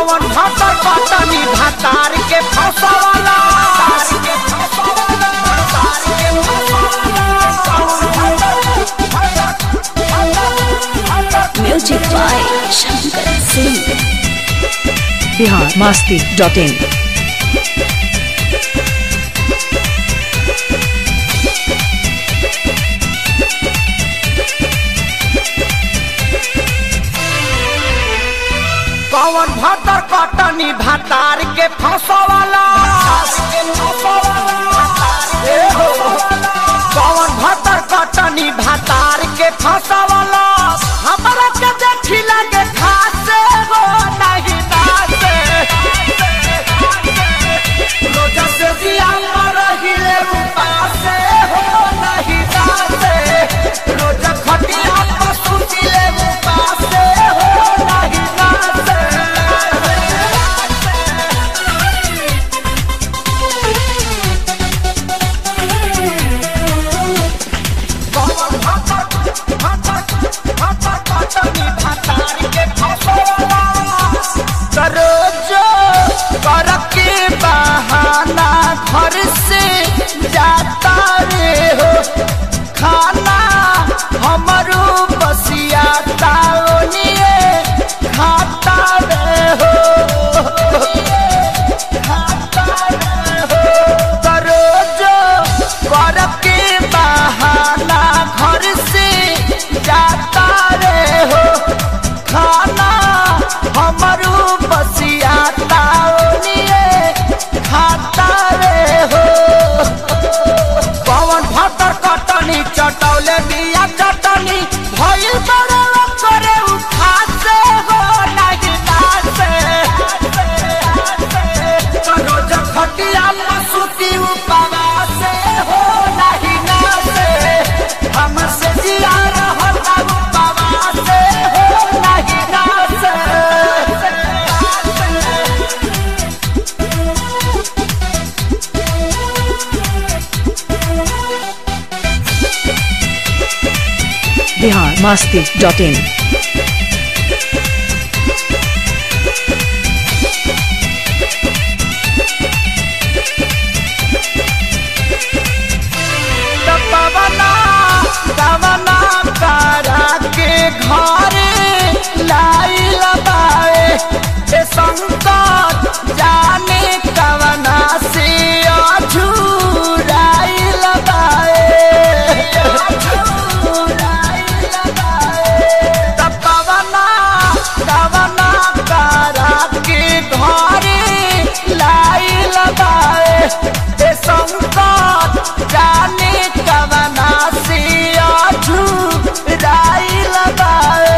पवन भातर पटनी भातार के फसवाला music by Shankar Singh Bihar Masti dot in Pawan भातर पटनी भातार के फसवाला ए हो। पवन भातर पटनी भातार के फसवाला हमरा के देखी लगे खासे हो नहीं नाचे रोजा से दिया पर हिले उपासे हो नहीं नाचे रोजा खटिया पर सुतिले उपासे हो नहीं नाचे पवन भातर भातर भातर पटनी भातार के फसवाला सरोजो करके बहाना घर से जाता रे हो खाना हमारो बसिया ताओनिए खाता रे हो खाता रे हो सरोजो करके बहाना घर से जाता रे हो खाना हमारू बसिया ताओनिए खाता रे हो पवन भातर कटनी चटौले बिया चटनी भइल बड़े करे उठा से हो नहीं नाचे रोज खटिया मसूती उपवा से हो नहीं नाचे हमसे जिया रहता उपवा से हो नहीं नाचे बिहार मास्ती डॉट इन पवना पवना करा के घरे लाई लगाए ए संकट जाने कवना से अझुराई लगाए तब पवना पवना करा के घरे लाई लगाए ए संकट जाने कवना से अझुराई लगाए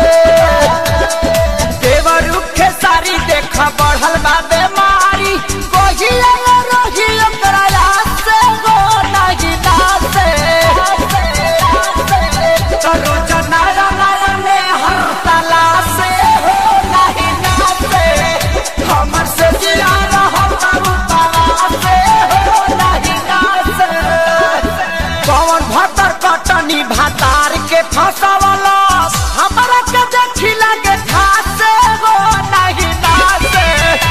देवर उखे सारी देख बढ़ल बा बेमारी कोहिया रही ओकरा से हो नहीं नाचे करो जनारा नारा में हर तला से हो नहीं नाचे हमर से जिया रहल बाबू तला से हो नहीं नाचे पवन भातर कटनी भातार के फसवाला हमरा के देखी लगे खासे हो नहीं नाचे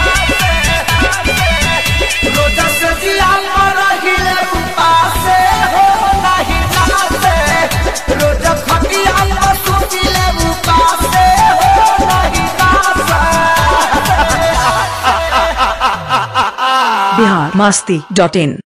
रोजा से जिया पर हिले उपासे हो नहीं नाचे रोजा खटिया पर सुतिले उपासे हो नहीं नाचे बिहार मास्ती डॉट इन